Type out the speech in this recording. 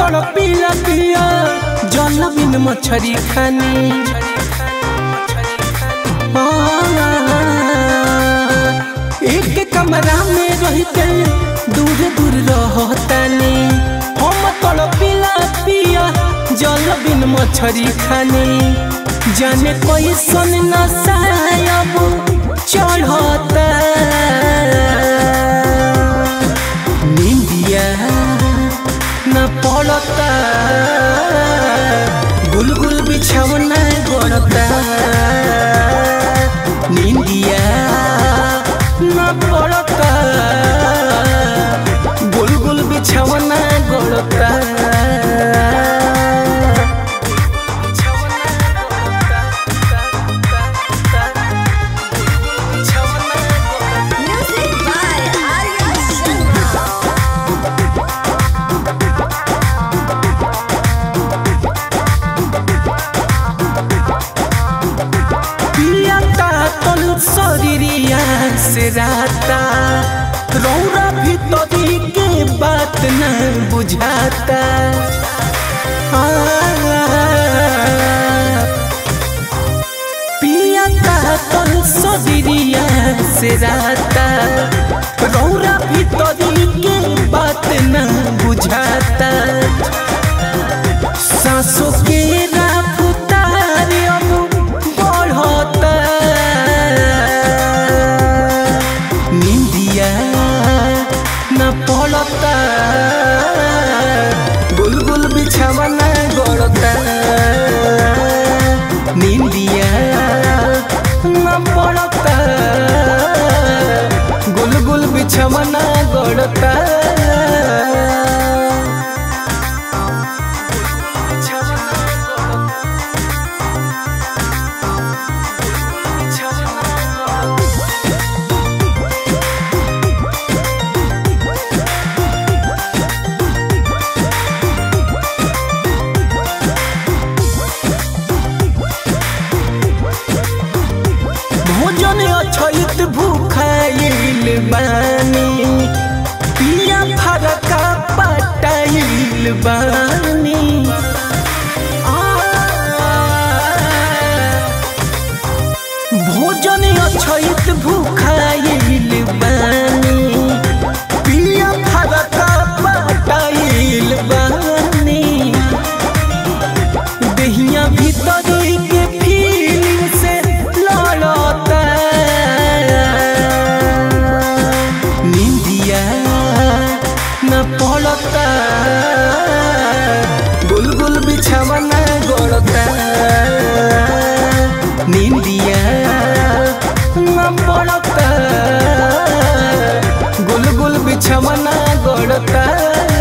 तड़ पिया पिया जल बिन मछरी खानी एक कमरा में रहते दूर दूर रहतानी हम तड़ पिला पिया जल बिन मछरी खानी जाने कोई सुन न सायब चढ़ता निंदिया न पड़ता गुलगुल बिछौना गड़ता निंदिया न पड़ता गुलगुल बिछौना गड़ता Music by Arya Sharma. पियाता तन शरीरिया से राता रौरा भीतरी के बात न बुझाता आ, पियाता तन शरीरिया से राता रौरा भीतरी के बात न बुझाता सांसों के रफ्तार अब बढ़ता निंदिया न पड़ता गुलगुल बिछावना गड़ता निंदिया न पड़ता गुलगुल बिछावना गड़ता भोजन अछैत भूखाइल बानी पिया फरका पटाइल बानी आ, भोजन अछैत भूखाइल बानी पिया फरका पटाइल बानी दहिया भीतरी के फीलिंग से लड़ता निंदिया न पड़ता गुलगुल बिछावना गड़ता निंदिया न पड़ता गुलगुल बिछावना गड़ता